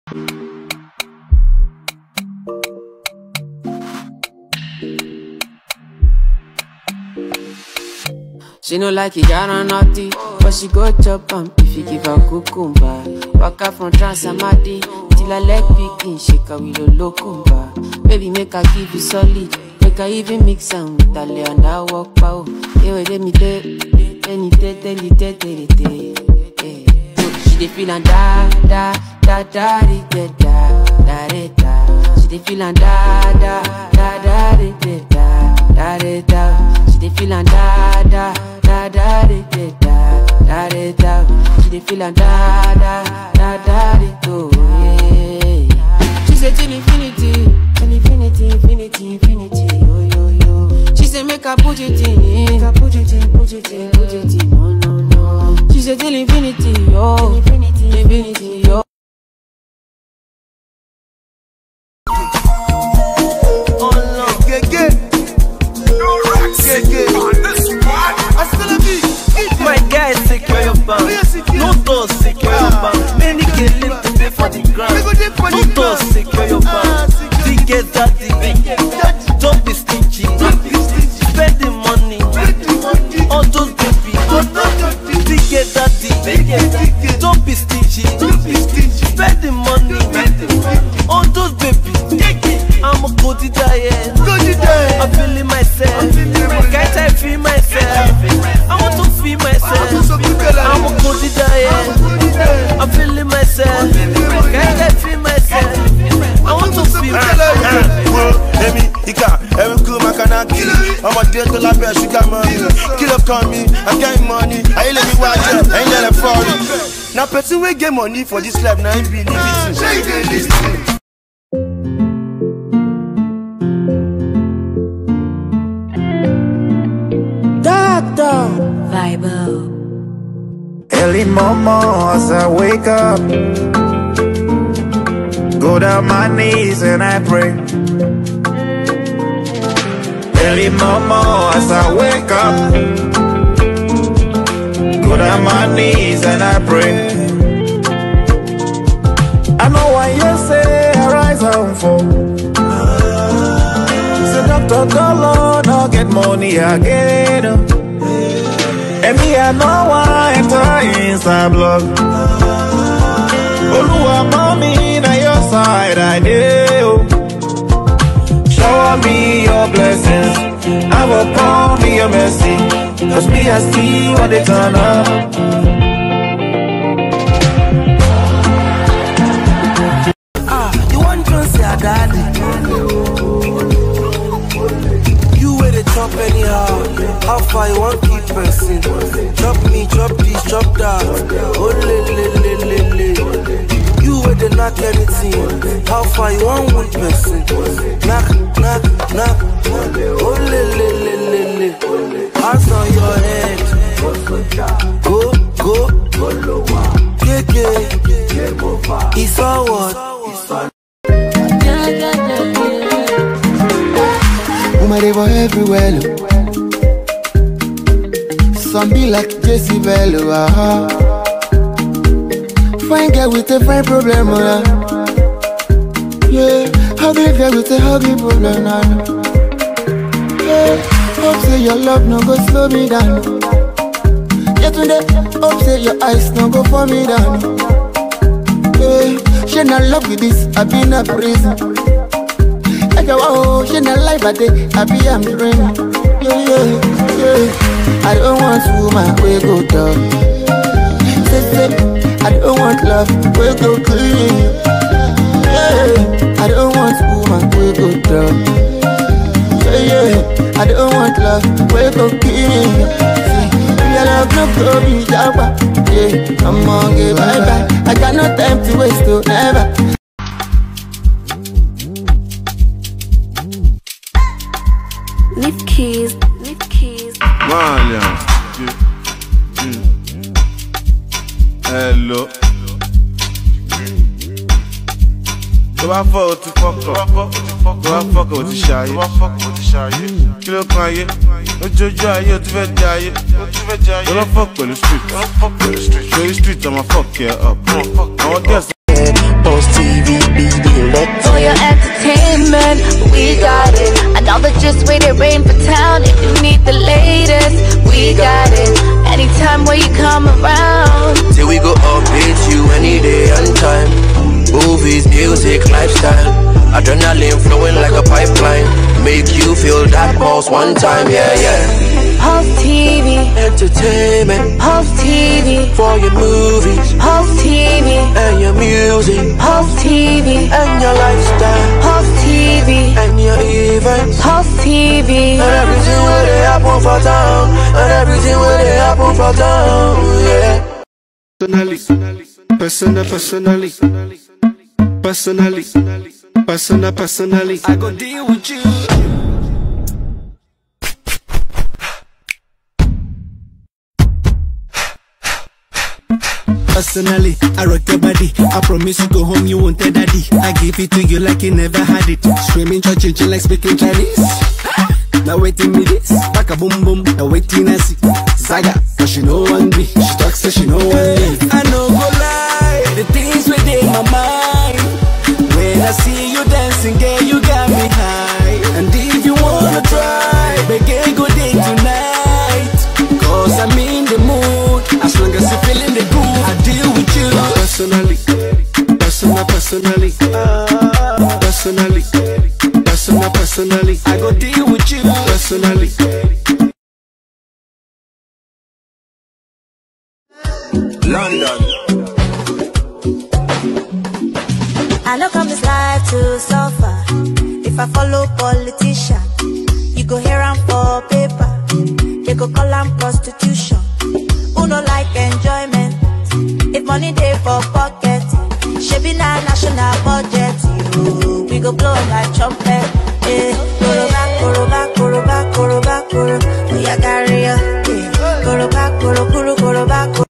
She no like it, got on naughty, but she go chop am if you give her cucumber. Waka from Transamadi till her leg begin shake her with a locumba. Baby, make her give you solid, make her even mix am with her lay and I walk pow. Yeah, wait, let me tell, any tell, tell you, tell, tell, tell, yeah. She dey feel and da da da da di, da da da da da. She dey feel and da da da da di, da da da da da. She dey feel and da da da da di, da da da da da. She dey feel and da da da da di, do yeah. She say till infinity, till infinity, infinity, infinity, yo yo yo. She say make I put it in, make I put it in, put it in, put it in, no no no. She say till infinity, yo, infinity, infinity, yo. My guy, secure your bank. No doors, secure your bank. Many can live to pay for the ground. No doors, secure your bank. Ticket daddy. Don't be stingy. Spend the money. All those baby. Ticket daddy. Don't be stingy. Spend the money. All those baby. I'm a good diet. I'm feeling myself. Can't I feel myself? I want to feel myself. I'm a good diet. I'm feeling myself. Can't I feel myself? I want to feel myself. wo èmi ìkà ẹ̀rù kú makanaki ọmọdé tó lábẹ́ ṣúgà mọ́ni kí ló kàn mí akẹ́yìn mọ́ni ayé lèmi wá jẹ́ ẹ̀yin lẹ́lẹ̀ fọ́ọ̀rì. na person wey get money for dis life na him be liberty. Early mama as I wake up Go down my knees and I pray Early mama as I wake up Go down my knees and I pray I know why you say I rise and fall Say doctor dollar no get money again oh. And me, I know why enter inside blood. Oluwa, mommy, na your side I dey. oh. Shower me your blessings. I will pour me your mercy. Cause me, I see what they turn up. Ah, you want to say a daddy? You where they chop anyhow. How far you want keep person? Chop me, chop this, chop that. Oh le le le le le. You where they knock anything. How far you want one person? Knock, knock, knock. Oh le le le le le. Hands on your head. Go, go, go. Keke. It's forward. Woman, they were everywhere. Look. Some be like Jesse Bello. Uh-huh. Fine girl with a fine problem. Uh. Yeah, ugly girl with a ugly problem. Uh. Yeah, hope say your love no go slow me down. Yeah, today, hope say your eyes no go for me down. Yeah, she not love with this, I be in a prison. Like a wow, she not life a day, I be I'm dreaming. Yeah, yeah, yeah. I don't want woman, we go down. Say, say, I don't want love, we go clean. Yeah, I don't want woman, we go down. Yeah, yeah, I don't want love, we go clean. See, your love no go be jabba. Yeah, I'm on get bye bye. I got no time to waste, to never. Leave keys, leave keys. Malian. Hello. tó bá fọ́ o ti fọ́kọ̀ tó bá fọ́kọ̀ o ti ṣayé kí ló kan ayé lójoojú ayé o ti fẹ́ di ayé tó lọ́ fọ́ pẹ̀lú street torí street ọmọ fọ́ọ̀kì ẹ̀ up àwọn gẹ̀ẹ́sì. Post TV, BB, let For your entertainment, we got it. And all the just wait it rain for town. If you need the latest, we got it. Anytime when you come around. Till we go update you any day and time. Movies, music, lifestyle. Adrenaline flowing like a pipeline. Make you feel that pulse one time, yeah, yeah. Pulse TV, Entertainment Pulse TV, for your movies Pulse TV, and your music Pulse TV, and your lifestyle Pulse TV, and your events. Pulse TV. And everything where they happen for town. And everything where they happen for town, yeah. personally, personal, personally, personally, personal, personally. I go deal with you. Personally, I rock your body. I promise you go home, you won't tell daddy. I give it to you like you never had it. Screaming, churching, like speaking Chinese. Now waiting me this, back a boom boom. Now waiting I see Saga, cause she know one me. She talks so she know one me. I know go lie, the things within my mind. When I see you dancing, girl, you got me high. And if you wanna try, make a good day tonight. Cause I'm in the mood, as long as you feeling the groove, I deal with you. Personally, personal, personally, personally, personal, personally, I go deal with you. Personally. London. I know come this life to suffer. If I follow politician, you go hear am for paper. They go call am prostitution. Who no like enjoyment? If money dey for pocket, shebi na national budget. You, we go blow like trumpet. Eh, koroba, koroba, koroba, koroba, koro. Oya carry ya. Eh, koroba, koro, koro, koroba, koro.